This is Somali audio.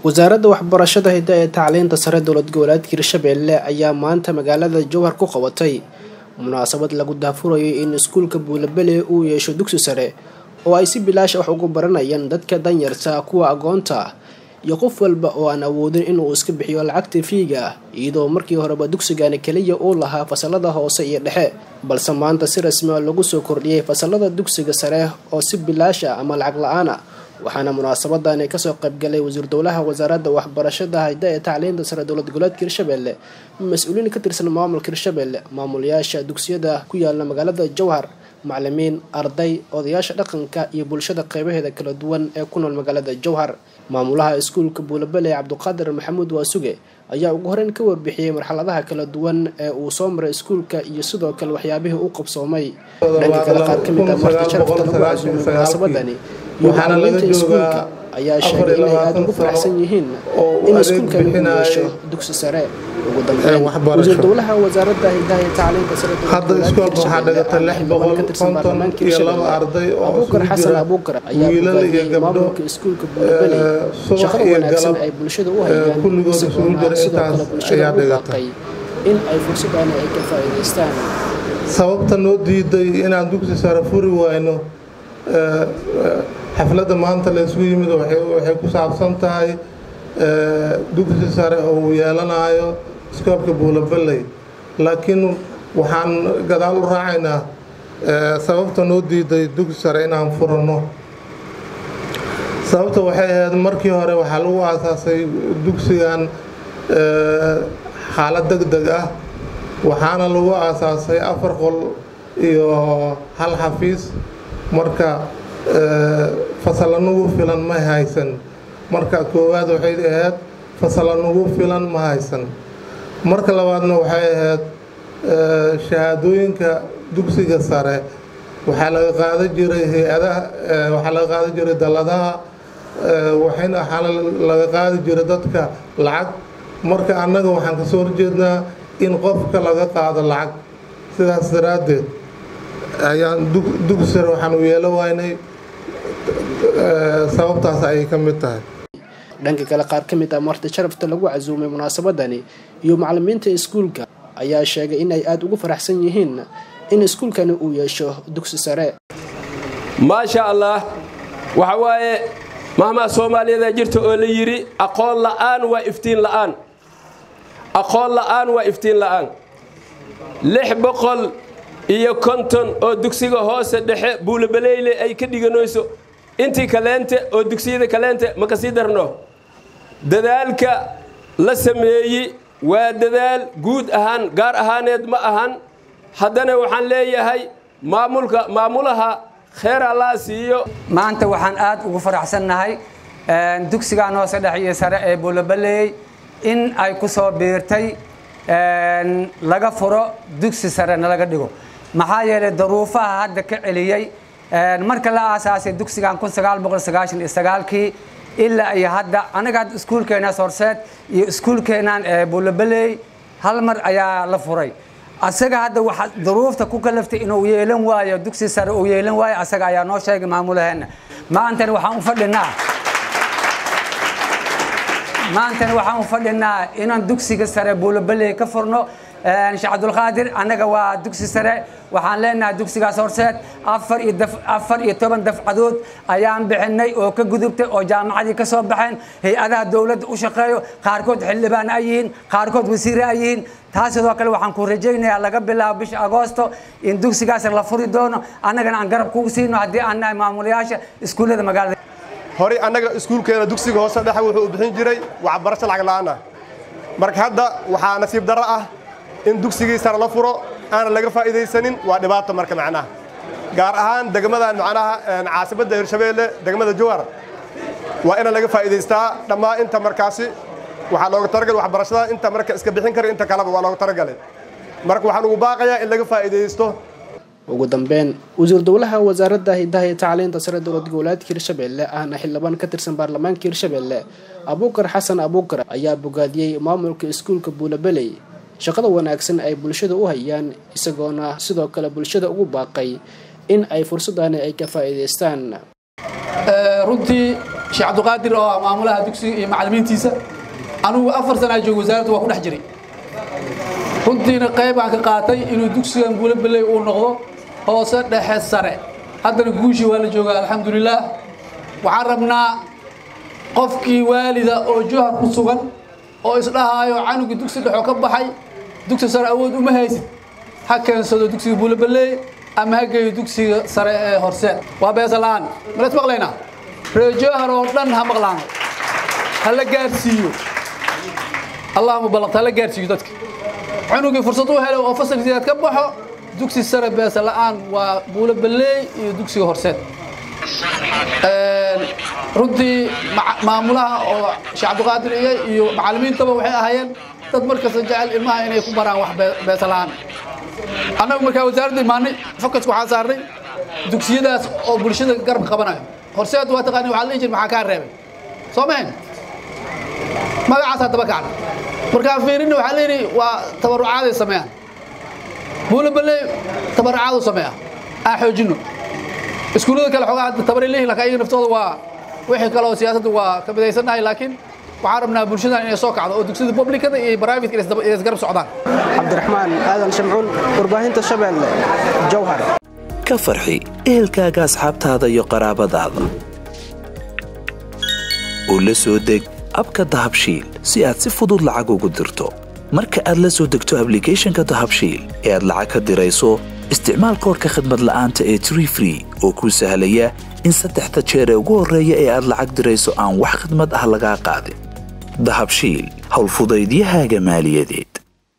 wasaaradda waxbarashada hidda ee tacliinta sare dowlad goboleedka hirshabelle ayaa maanta magaalada jowhar ku qabatay munaasabad lagu daafurayo in iskuulka buulabele uu yeesho dugsi sare oo ay si bilaash wax ugu baranayaan dadka danyarta kuwa agoonta ah iyo qof walba oo aan awoodin inuu iska bixiyo lacagta fiiga ah iyadoo markii horeba dugsigani keliya uu lahaa fasalada hoose iyo dhexe balse maanta si rasmi a lagu soo kordhiyey fasalada dugsiga sare oo si bilaash ah ama lacag la-aan ah waxaana munaasabadani kasoo qaybgalay wasiir dowlaha wasaaradda waxbarashada hayda ee tacliinta sare dowlad goboleedka hirshabelle mas-uuliin ka tirsan maamulka hirshabelle maamulayaasha dugsiyada ku yaala magaalada jowhar macalimiin arday odayaasha dhaqanka iyo bulshada qeybaheeda kala duwan ee ku nool magaalada jowhar maamulaha iskuulka buulabele cabduqaadir maxamuud waasuge ayaa ugu horeyn ka warbixiyey marxaladaha kala duwan ee uu soo maray iskuulka iyo sidoo kale waxyaabihii u qabsoomay dhanka kale qaar ka mid ah marti sharafta lagu casuumay munaasabadani iyo macalimiinta iskuulka ayaa sheegay inay aada ugu faraxsan yihiin in iskuulkani uu yeesho dugsi sare ugu dambeyn wasiir dowlaha wasaaradda hidaha iyo tacliinta sare hadda iskoolka waxaa dhigata lix boqol konton iyo laba arday oo abuukar xasan abuukar ayaa bogaadiyey maamulka iskuulka buulabeley shaqada wanaagsan ay bulshada u hayaan isagoona sidoo kale bulshada u baaqay in ay fursadani ay ka faa'iidaystaan sababta noo diiday inaan dugsi sare furi wayno xafladda maanta la isugu yimid waxay ku saabsan tahay dugsi sare oo uu yeelanayo iskoolka buulabeley laakiin waxaan gadaal u raacaynaa sababta noo diiday dugsi sare inaan furanno sababta waxay ahayd markii hore waxaa lagu aasaasay dugsigan xaalad deg deg ah waxaana lagu aasaasay afar qol iyo hal xafiis marka fasalla nugu filan ma haysan marka koowaad waxay ahayd fasalla nugu filan ma haysan marka labaadna waxay ahayd shahaadooyinka dugsiga sare waxaa laga qaadan jiray hay-adaha waxaa laga qaadan jiray dalladaha waxayna waxaa laga qaadi jiray dadka lacag marka annaga waxaan kasoo horjeednaa in qofka laga qaado lacag sidaas daraaddeed ayaan dugsi sare waxaan u yeelo waynay sababtaas ayay ka mid tahay dhanka kale qaar ka mid ah marti sharafta lagu casuumay munaasabadani iyo macalimiinta iskuulka ayaa sheegay in ay aada ugu faraxsan yihiin in iskuulkani uu yeesho dugsi sare maasha allah waxa waaye mahmaa soomaaliyeeda jirta oo la yidhi aqoon la'aan waa iftiin la'aan aqoon la'aan waa iftiin la'aan lix boqol iyo konton oo dugsiga hoose dhexe buulabaleyle ay ka dhiganayso intii kaleente oo dugsiyada kaleente ma ka sii darno dadaalka la sameeyey waa dadaal guud ahaan gaar ahaaneed ma ahan haddana waxaan leeyahay maamulka maamulaha kheer allaa siiyo maanta waxaan aad ugu faraxsannahay dugsigan hoose dhexe iyo sare ee buulabaleey in ay ku soo biirtay laga furo dugsi sarena laga dhigo maxaa yeelay daruufaha hadda ka celiyey marka la aasaasay dugsigan kii ilaa iyo hadda anaga hadda iskuulkeenaas horseed iyo iskuulkeenan buulabeley hal mar ayaa la furay asaga hadda waxa daruufta ku kalaftay inuu yeelan waayo dugsi sare uu yeelan waayo asaga ayaa noo sheegay maamulaheena maantana waxaan u fadhinaa maantana waxaan u fadhinaa inaan dugsiga sare buulabeley ka furno sheekh cabdulqaadir annaga waa dugsi sare waxaan leenahay dugsigaas horseed afar iyo toban dafcadood ayaan bixinay oo ka gudubtay oo jaamacadii ka soo baxeen hay-adaha dowladda u shaqeeyo qaarkood xildhibaan ay yihiin qaarkood wasiire ay yihiin taas sidoo kale waxaan ku rajaynayaa laga bilaabo bisha agoosto in dugsigaas la furi doono annagana aan garab kugu siino haddii aan nahay maamulayaasha iskuullada magaalada horey annaga iskuulkeena dugsiga hoose dhexe wuxuu u bixin jiray waxbarasho lacag la'aan ah marka hadda waxaa nasiib darro ah in dugsigii sare la furo aanan laga faa'iidaysanin waa dhibaato marka macnaha gaar ahaan degmadan macnaha caasimadda hirshabeelle degmada jowhar waa inaan laga faa'iidaystaa dhammaan inta markaasi waxaa looga talagalay waxbarashada inta marka iska bixin kara inta kaleba waa looga talagalay marka waxaan ugu baaqayaa in laga faa'iidaysto ugu dambeyn wasiir dowlaha wasaaradda hidaha iyo tacliinta sare dowlad goboleedka hirshabelle ahna xildhibaan ka tirsan baarlamaanka hirshabelle abuukar xasan abuukar ayaa bogaadiyey maamulka iskuulka buulabeley shaqada wanaagsan ay bulshada u hayaan isagoona sidoo kale bulshada ugu baaqay in ay fursadani ay ka faa'iidaystaan runtii sheekh cabdiqaadir oo ah maamulaha dugsiga iyo macallimiintiisa anugu afar sanaa joogo wasaaradda waa ku dhex jiray runtiina qayb aan ka qaatay inuu dugsigan buulabeley uu noqdo hoose dhexe sare haddana guushii waa la joogaa alxamdulilaah waxaan rabnaa qofkii waalida oo johar ku sugan oo isdhahaayo canuga dugsi dhexoo ka baxay dugsi sare awood uma haysid ha keensado dugsiga buulabeley ama ha geeyo dugsiga sare ee horseed waa beesa la'aan malas maqlaynaa reer johar oo dhan ha maqlaano ha la gaarsiiyo allahuma ballaqta ha la gaarsiiyo dadka cunugii fursad u helay oo fasalkiisaad ka baxo dugsi sare beesa la'aan waa buulo balleey iyo dugsiga horseed runtii maamulaha oo sheekh cabdiqaadir iyo iyo macallimiintaba waxay ahaayeen dad markasta jecel ilmaha inay ku baraan wax beesa la'aan annagu markaa wasaaradda imaanay fokaska waxaan saarnay dugsiyadaas oo bulshada garabka qabanayo horseed waa taqaani waxaa la dhihi jir maxaa kaa reebay soo mahayn magacaas haddaba kacna markaa fiirinna waxaa leeyihi waa tabarucaaday sameeyaan buula baley tabarucaadu sameeya aan xoojinno iskuullada kale xoogaa hadda tabaray leeyihin laakiin ayaga naftooda waa wixii kale oo siyaasadda waa ka midaysannahay laakiin waxaan rabnaa bulshadan inay soo kacdo oo dugsiyada publicada iyo private inay isgarab socdaan cabdiraxmaan aadan shamcuun warbaahinta shabeelle jowhar ka farxi ehelkaaga asxaabtaada iyo qaraabadaada oo la soo deg abka dahabshiil si aad si fudud lacag ugu dirto marka aad la soo degto ablicathonka dahabshiil ee aad lacag ka dirayso isticmaal koorka khadmad la'aanta ee tree free oo kuu sahlaya in saddexda jeer ee ugu horreeya ee aad lacag dirayso aan wax khidmad ah lagaa qaadin dahabshiil howlfudaydiyahaaga maaliyadeed